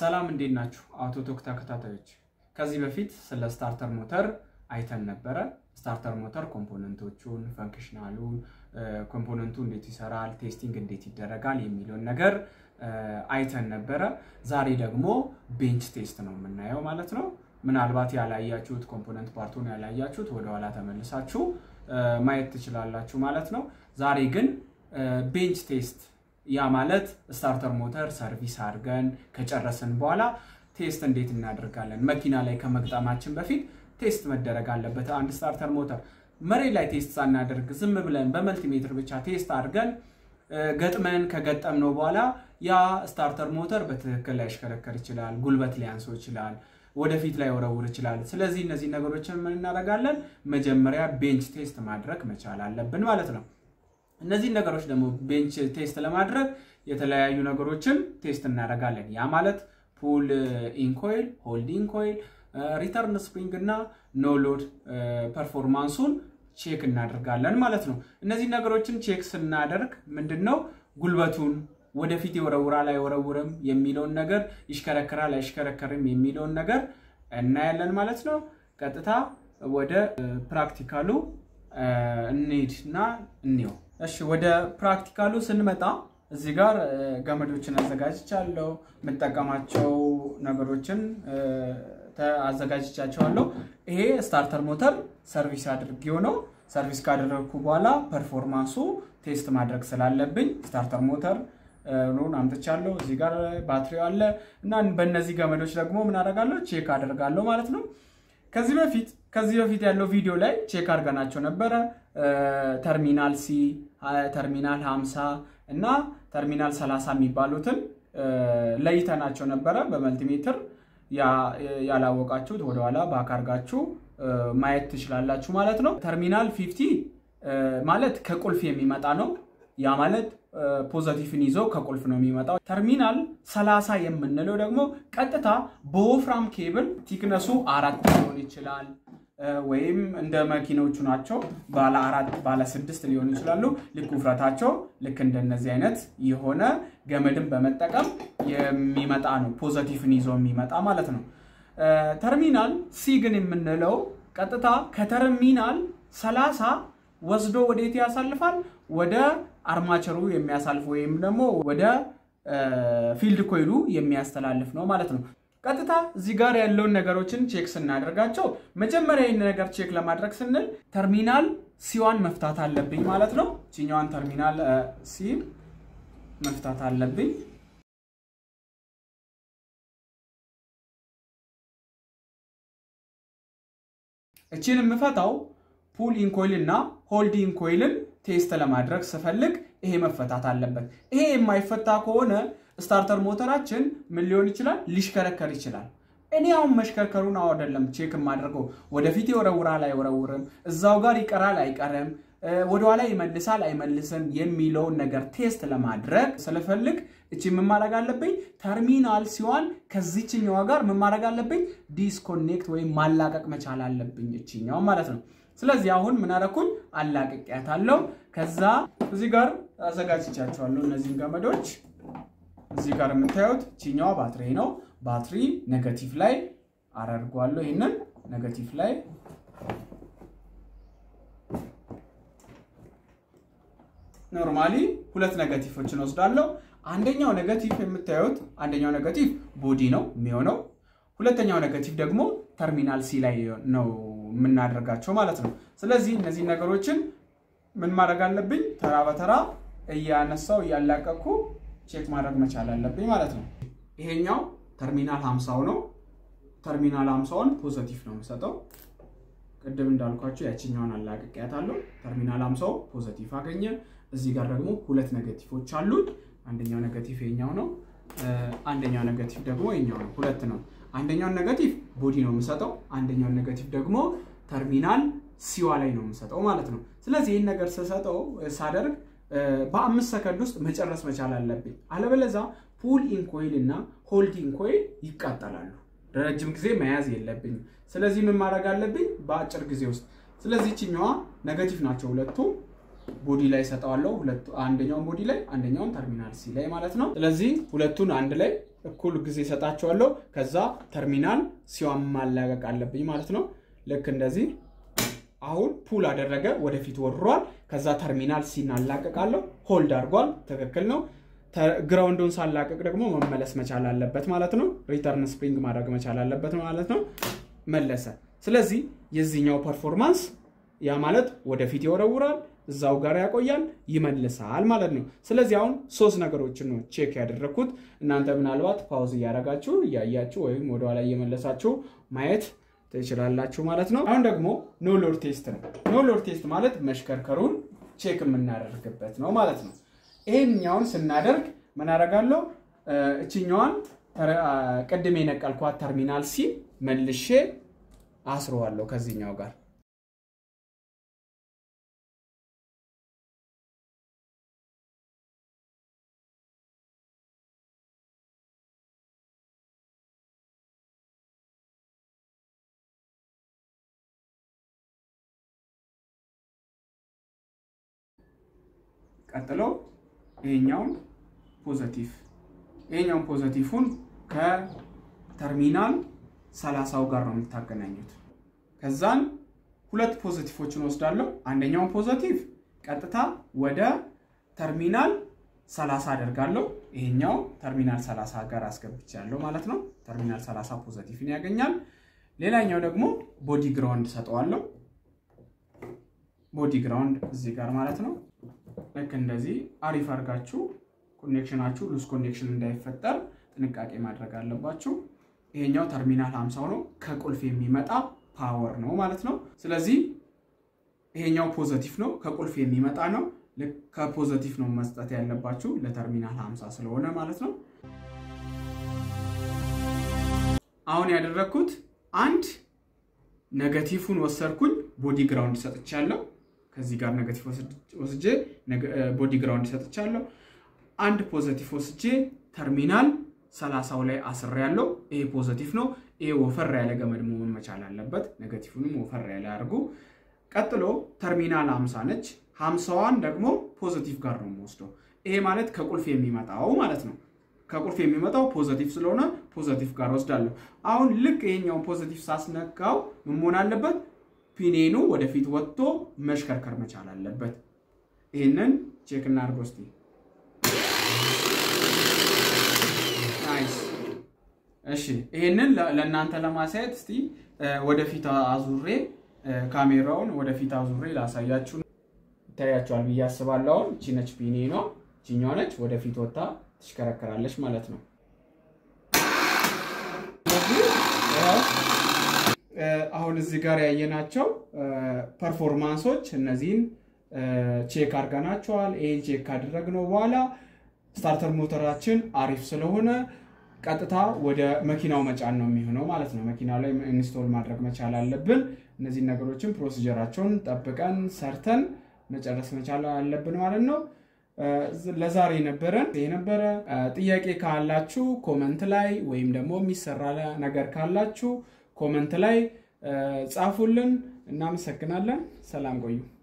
ሰላም እንዴት ናችሁ? አውቶቶክ ተከታታዮች፣ ከዚህ በፊት ስለ ስታርተር ሞተር አይተን ነበረ። ስታርተር ሞተር ኮምፖነንቶቹን፣ ፈንክሽናሉን፣ ኮምፖነንቱ እንዴት ይሰራል፣ ቴስቲንግ እንዴት ይደረጋል የሚለውን ነገር አይተን ነበረ። ዛሬ ደግሞ ቤንች ቴስት ነው የምናየው ማለት ነው። ምናልባት ያላያችሁት ኮምፖነንት ፓርቱን ያላያችሁት ወደኋላ ተመልሳችሁ ማየት ትችላላችሁ ማለት ነው። ዛሬ ግን ቤንች ቴስት ያ ማለት ስታርተር ሞተር ሰርቪስ አድርገን ከጨረስን በኋላ ቴስት እንዴት እናደርጋለን? መኪና ላይ ከመግጠማችን በፊት ቴስት መደረግ አለበት። አንድ ስታርተር ሞተር መሬት ላይ ቴስት ሳናደርግ ዝም ብለን በመልቲሜትር ብቻ ቴስት አድርገን ገጥመን ከገጠምነው በኋላ ያ ስታርተር ሞተር በትክክል ላይሽከረከር ይችላል፣ ጉልበት ሊያንሰው ይችላል፣ ወደፊት ላይ ወረውር ይችላል። ስለዚህ እነዚህ ነገሮችን ምን እናደርጋለን? መጀመሪያ ቤንች ቴስት ማድረግ መቻል አለብን ማለት ነው። እነዚህን ነገሮች ደግሞ ቤንች ቴስት ለማድረግ የተለያዩ ነገሮችን ቴስት እናደርጋለን። ያ ማለት ፑል ኢንኮይል፣ ሆልድ ኢንኮይል፣ ሪተርን ስፕሪንግ እና ኖሎድ ፐርፎርማንሱን ቼክ እናደርጋለን ማለት ነው። እነዚህ ነገሮችን ቼክ ስናደርግ ምንድን ነው ጉልበቱን ወደፊት ይወረውራል አይወረውርም የሚለውን ነገር ይሽከረከራል አይሽከረከርም የሚለውን ነገር እናያለን ማለት ነው። ቀጥታ ወደ ፕራክቲካሉ እንሂድና እንየው። እሺ ወደ ፕራክቲካሉ ስንመጣ እዚህ ጋር ገመዶችን አዘጋጅቻለሁ። የምጠቀማቸው ነገሮችን አዘጋጅቻቸዋለሁ። ይሄ ስታርተር ሞተር ሰርቪስ አድርጌው ነው። ሰርቪስ ካደረግኩ በኋላ ፐርፎርማንሱ ቴስት ማድረግ ስላለብኝ ስታርተር ሞተር ሩን አምጥቻለሁ። እዚህ ጋር ባትሪው አለ እና በእነዚህ ገመዶች ደግሞ ምን አደርጋለሁ ቼክ አደርጋለሁ ማለት ነው። ከዚህ በፊት ከዚህ በፊት ያለው ቪዲዮ ላይ ቼክ አድርገናቸው ነበረ። ተርሚናል ሲ፣ ተርሚናል 50 እና ተርሚናል 30 የሚባሉትን ለይተናቸው ነበረ በመልቲሜትር። ያላወቃችሁት ወደኋላ ባክ አድርጋችሁ ማየት ትችላላችሁ ማለት ነው። ተርሚናል 50 ማለት ከቁልፍ የሚመጣ ነው። ያ ማለት ፖዘቲቭን ይዞ ከቁልፍ ነው የሚመጣው። ተርሚናል 30 የምንለው ደግሞ ቀጥታ በወፍራም ኬብል ቲክነሱ አራት ሊሆን ይችላል ወይም እንደ መኪኖቹ ናቸው። ባለ አራት ባለ ስድስት ሊሆኑ ይችላሉ። ልክ ውፍረታቸው ልክ እንደነዚህ አይነት የሆነ ገመድን በመጠቀም የሚመጣ ነው። ፖዘቲቭን ይዞ የሚመጣ ማለት ነው። ተርሚናል ሲ ግን የምንለው ቀጥታ ከተርሚናል 30 ወስዶ ወዴት ያሳልፋል? ወደ አርማቸሩ የሚያሳልፍ ወይም ደግሞ ወደ ፊልድ ኮይሉ የሚያስተላልፍ ነው ማለት ነው። ቀጥታ እዚህ ጋር ያለውን ነገሮችን ቼክ ስናደርጋቸው መጀመሪያ ይህን ነገር ቼክ ለማድረግ ስንል ተርሚናል ሲዋን መፍታት አለብኝ ማለት ነው። ችኛዋን ተርሚናል ሲ መፍታት አለብኝ። እችን የምፈታው ፑል ኢንኮይል እና ሆልድ ኢንኮይልን ቴስት ለማድረግ ስፈልግ ይሄ መፈታት አለበት። ይሄ የማይፈታ ከሆነ ስታርተር ሞተራችን ምን ሊሆን ይችላል? ሊሽከረከር ይችላል። እኔ አሁን መሽከርከሩን አይደለም ቼክ የማደርገው፣ ወደፊት ይወረውራል አይወረውርም፣ እዛው ጋር ይቀራል አይቀርም፣ ወደኋላ ይመልሳል አይመልስም የሚለውን ነገር ቴስት ለማድረግ ስለፈልግ እቺ ምን ማድረግ አለብኝ? ተርሚናል ሲሆን ከዚችኛዋ ጋር ምን ማድረግ አለብኝ? ዲስኮኔክት ወይም ማላቀቅ መቻል አለብኝ እችኛው ማለት ነው። ስለዚህ አሁን ምን አደረኩኝ? አላቅቄያታለሁ። ከዛ እዚህ ጋር አዘጋጅቻቸዋለሁ እነዚህን ገመዶች እዚህ ጋር የምታዩት ቺኛዋ ባትሪ ነው። ባትሪ ኔጋቲቭ ላይ አደርጓለሁ። ይህንን ኔጋቲቭ ላይ ኖርማሊ ሁለት ኔጋቲቮችን ወስዳለሁ። አንደኛው ኔጋቲቭ የምታዩት አንደኛው ኔጋቲቭ ቦዲ ነው የሚሆነው። ሁለተኛው ኔጋቲቭ ደግሞ ተርሚናል ሲ ላይ ነው የምናደርጋቸው ማለት ነው። ስለዚህ እነዚህ ነገሮችን ምን ማድረግ አለብኝ? ተራ በተራ እያነሳው እያላቀኩ ቼክ ማድረግ መቻል አለብኝ ማለት ነው። ይሄኛው ተርሚናል 50 ነው። ተርሚናል 50ውን ፖዘቲቭ ነው የምሰጠው። ቅድም እንዳልኳቸው ያችኛውን አላቅቄያታለሁ። ተርሚናል 50 ፖዘቲቭ አገኘ። እዚህ ጋር ደግሞ ሁለት ኔጋቲቮች አሉት። አንደኛው ኔጋቲቭ የኛው ነው። አንደኛው ኔጋቲቭ ደግሞ የኛው ነው። ሁለት ነው። አንደኛውን ኔጋቲቭ ቦዲ ነው የምሰጠው። አንደኛውን ኔጋቲቭ ደግሞ ተርሚናል ሲዋ ላይ ነው የምሰጠው ማለት ነው። ስለዚህ ይህን ነገር ስሰጠው ሳደርግ በአምስት ሰከንድ ውስጥ መጨረስ መቻል አለብኝ። አለበለዛ ፑል ኢንኮይል እና ሆልድ ኢንኮይል ይቃጠላሉ። ረጅም ጊዜ መያዝ የለብኝም። ስለዚህ ምን ማድረግ አለብኝ? በአጭር ጊዜ ውስጥ። ስለዚህ ችኛዋ ኔጋቲቭ ናቸው ሁለቱ ቦዲ ላይ ሰጠዋለሁ። አንደኛውን ቦዲ ላይ አንደኛውን ተርሚናል ሲ ላይ ማለት ነው። ስለዚህ ሁለቱን አንድ ላይ እኩል ጊዜ ሰጣቸዋለሁ። ከዛ ተርሚናል ሲዋን ማላቀቅ አለብኝ ማለት ነው። ልክ እንደዚህ አሁን ፑል አደረገ፣ ወደፊት ወርሯል። ከዛ ተርሚናል ሲን አላቀቃለሁ። ሆልድ አድርጓል፣ ትክክል ነው። ግራውንዱን ሳላቀቅ ደግሞ መመለስ መቻል አለበት ማለት ነው። ሪተርን ስፕሪንግ ማድረግ መቻል አለበት ማለት ነው። መለሰ። ስለዚህ የዚህኛው ፐርፎርማንስ ያ ማለት ወደፊት ይወረውራል፣ እዛው ጋር ያቆያል፣ ይመልሳል ማለት ነው። ስለዚህ አሁን ሶስት ነገሮችን ነው ቼክ ያደረግኩት። እናንተ ምናልባት ፓውዝ እያደረጋችሁ እያያችሁ ወይም ወደኋላ እየመለሳችሁ ማየት ትችላላችሁ ማለት ነው። አሁን ደግሞ ኖ ሎድ ቴስት ነው። ኖ ሎድ ቴስት ማለት መሽከርከሩን ቼክ የምናደርግበት ነው ማለት ነው። ይሄኛውን ስናደርግ ምን አደርጋለሁ? እችኛዋን ቅድም የነቀልኳት ተርሚናል ሲ መልሼ አስረዋለሁ ከዚህኛው ጋር ቀጥሎ ይሄኛውን ፖዘቲቭ ይሄኛውን ፖዘቲቭን ከተርሚናል ሰላሳው ጋር ነው የምታገናኙት። ከዛን ሁለት ፖዘቲቮችን ወስዳለሁ። አንደኛውን ፖዘቲቭ ቀጥታ ወደ ተርሚናል ሰላሳ አደርጋለሁ። ይሄኛው ተርሚናል ሰላሳ ጋር አስገብቻለሁ ማለት ነው። ተርሚናል ሰላሳ ፖዘቲቭን ያገኛል። ሌላኛው ደግሞ ቦዲ ግራውንድ ሰጠዋለሁ። ቦዲ ግራውንድ እዚህ ጋር ማለት ነው። ልክ እንደዚህ አሪፍ አድርጋችሁ ኮኔክሽናችሁ ሉስ ኮኔክሽን እንዳይፈጠር ጥንቃቄ ማድረግ አለባችሁ። ይሄኛው ተርሚናል 50 ነው፣ ከቁልፍ የሚመጣ ፓወር ነው ማለት ነው። ስለዚህ ይሄኛው ፖዘቲቭ ነው፣ ከቁልፍ የሚመጣ ነው። ልክ ከፖዘቲቭ ነው መስጠት ያለባችሁ ለተርሚናል 50 ስለሆነ ማለት ነው። አሁን ያደረግኩት አንድ ነገቲቭን ወሰድኩኝ፣ ቦዲ ግራውንድ ሰጥቻለሁ። ከዚህ ጋር ነገቲቭ ወስጄ ቦዲ ግራውንድ ሰጥቻለሁ። አንድ ፖዘቲቭ ወስጄ ተርሚናል ሰላሳው ላይ አስር ያለው ይሄ ፖዘቲቭ ነው። ይሄ ወፈር ያለ ገመድ መሆን መቻል አለበት። ነገቲቭንም ወፈር ያለ አድርጉ። ቀጥሎ ተርሚናል ሀምሳ ነች። ሀምሳዋን ደግሞ ፖዘቲቭ ጋር ነው የምወስደው። ይሄ ማለት ከቁልፍ የሚመጣው ማለት ነው። ከቁልፍ የሚመጣው ፖዘቲቭ ስለሆነ ፖዘቲቭ ጋር ወስዳለሁ። አሁን ልክ ይሄኛውን ፖዘቲቭ ሳስነካው ምን መሆን አለበት? ፒኔኑ ወደፊት ወጥቶ መሽከርከር መቻል አለበት። ይህንን ቼክ እናድርግ እስቲ። ናይስ። እሺ ይህንን ለእናንተ ለማሳየት እስቲ ወደፊት አዙሬ ካሜራውን ወደፊት አዙሬ ላሳያችሁ። ይታያችኋል ብዬ አስባለሁ። አሁን እቺ ነች ፒኔኗ፣ እቺኛዋ ነች ወደፊት ወጥታ ትሽከረከራለች ማለት ነው። አሁን እዚህ ጋር ያየናቸው ፐርፎርማንሶች እነዚህን ቼክ አድርገናቸዋል። ይህን ቼክ ካደረግነው በኋላ ስታርተር ሞተራችን አሪፍ ስለሆነ ቀጥታ ወደ መኪናው መጫን ነው የሚሆነው ማለት ነው። መኪናው ላይ ኢንስቶል ማድረግ መቻል አለብን። እነዚህን ነገሮችን ፕሮሲጀራቸውን ጠብቀን ሰርተን መጨረስ መቻል አለብን ማለት ነው። ለዛሬ ነበረን የነበረ ጥያቄ ካላችሁ ኮመንት ላይ ወይም ደግሞ የሚሰራ ነገር ካላችሁ ኮመንት ላይ ጻፉልን። እናመሰግናለን። ሰላም ቆዩ።